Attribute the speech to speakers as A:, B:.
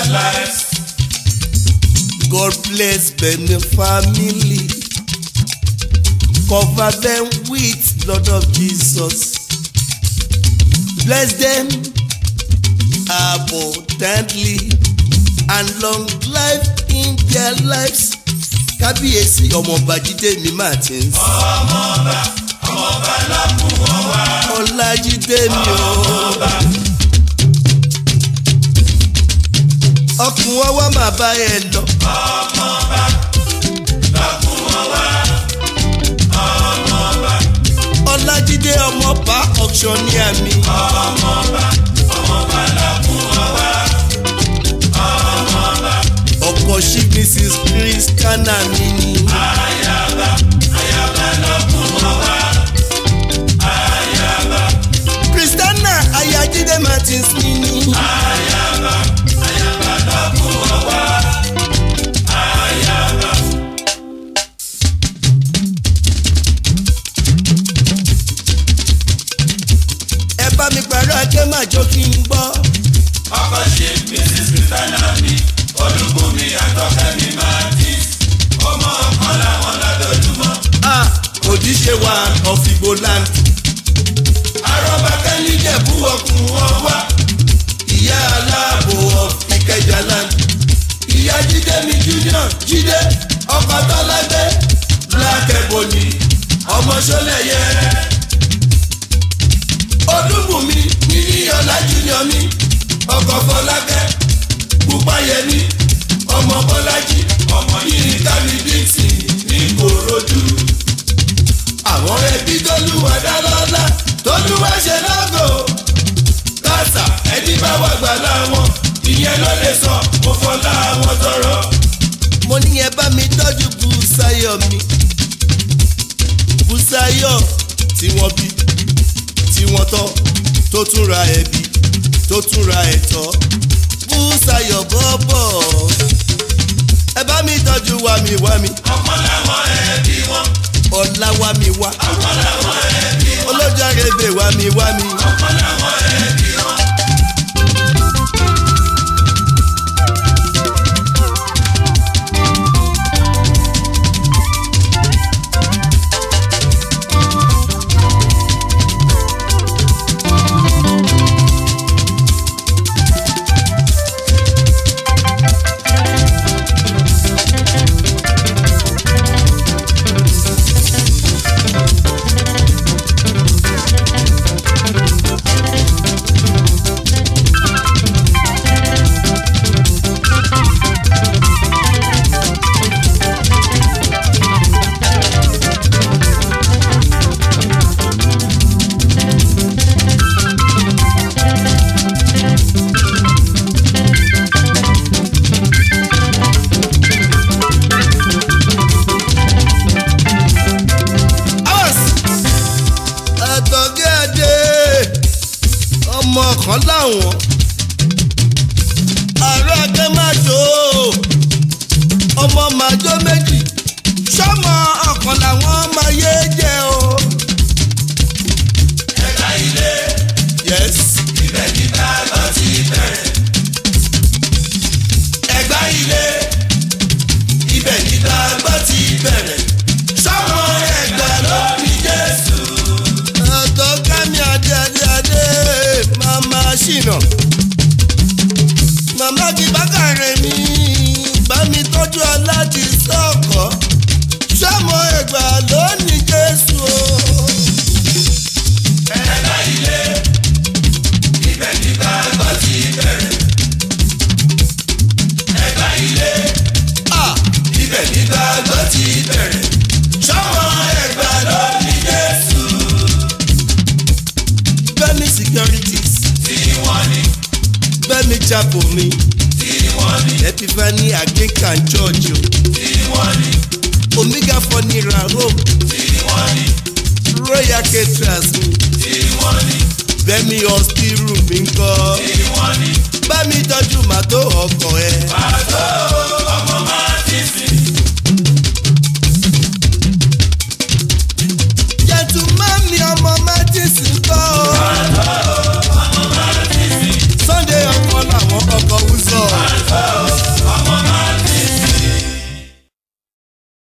A: lives.
B: God bless Benin family. Cover them with blood of Jesus. Bless them abundantly and long life in their lives. Kábíyèsí ọmọọba Jídé mi Martins.
A: ọmọọba ọmọọba lọ́kùn wọn wá.
B: Ọlájídé mi o. Ọkùn ọwọ́ máa bá ẹ lọ.
A: ọmọọba lọ́kùn wọn wá. ọmọọba
B: Ọlájídé ọmọọba auction ní àmì.
A: ọmọọba ọmọọba lọ́kùn wọn wá. ọmọọba
B: Ọkọ sí Mrs. Christiana mi ni.
A: ayaba ayaba lọ́kùn wọn wá. ayaba
B: Christiana Ayajídé Martins mi ni.
A: ayaba ayaba lọ́kùn wọn wá. ayaba
B: Ẹ bá mi pàrọ̀ akẹ́ máa jó kí n gbọ́.
A: ọkọ ṣe mrs christiana mi olúbùnmi àtọkẹ́mi martins ọmọ ọkàn làwọn ládọjúmọ́.
B: Ah, Òdíṣe wa of Igbo land.
A: arọ́bákẹ́ níjẹ̀bú ọkùn wọn wá.
B: Ìyá aláàbò of Ìkẹjà land.
A: ìyá jíde mi junior jíde ọkọ̀ tọ́lágbé black ebony ọmọ sọlẹ̀yẹ. olúbùnmi níníyànlá junior mi ọkọ̀ fọlákẹ́ púpáyẹmí ọmọ bọ́lájí ọmọ yìí kámi dixon ní korodu. àwọn ẹbí tólúwa dá lọ́lá tólúwa ṣe lọ́gọ̀ kásà ẹni bá wà gbà láwọn ìyẹn ló lè sọ mo fọlá àwọn tọrọ.
B: Mo ní ẹ bá mi tọ́jú Bùsáyọ̀ mi. Bùsáyọ̀ tí wọ́n bí tí wọ́n tọ́ tó tún ra ẹbí tó tún ra ẹ̀tọ́. Bùsáyọ̀ bọ́bọ̀. Ẹ bá mi tọ́jú wàmí wàmí.
A: ọmọ làwọn ẹbí wọn
B: Ọ̀la wàmí wá.
A: ọmọ làwọn ẹbí wọn
B: Olójàrèbè wàmí wàmí.
A: ọmọ làwọn ẹbí wọn.
B: Hours. Àtọ̀gẹ́ Adé ọmọ kan láwọn ààrẹ akẹ́májò ọmọ màjò méjì sọ́mọ ọ̀kan làwọn máa yé jẹ́ o.
A: ẹ̀ka ilé
B: Yes.
A: ibẹ̀ ní bàbá ti bẹ̀rẹ̀. ẹ̀gbá ilé ibẹ̀ ní bàbá ti bẹ̀rẹ̀. sọ́mọ ẹ̀gbá ló ní jésù.
B: Àtọ̀gẹ́ mi Adé Adé Adé màmá ṣìnà. Màmá kì bákàrẹ̀ mi bá mi tọ́jú aláàdì sọ́ọ̀kọ́. Sọ́mọ ẹ̀gbà ló ní Jésù o.
A: ẹ̀ka ilé ibẹ̀ ní bàbá ti bẹ̀rẹ̀. ẹ̀ka ilé
B: Ah!
A: ibẹ̀ ní bàbá ti bẹ̀rẹ̀. sọ́mọ ẹ̀gbá ló ní jésù.
B: Gbẹ́mi securities,
A: tí wọ́n ní
B: Gbẹ́mi Chapo mi,
A: tí wọ́n ní
B: Epiphany Anglican Church o,
A: tí wọ́n ní
B: Omega Funeral Home,
A: tí wọ́n ní
B: Royal Caterers mi,
A: tí wọ́n ní
B: Gbẹ́mi Hospital mi ń kọ́.
A: tí wọ́n ní
B: Bá mi tọ́jú màtó ọkọ̀ ẹ.
A: bá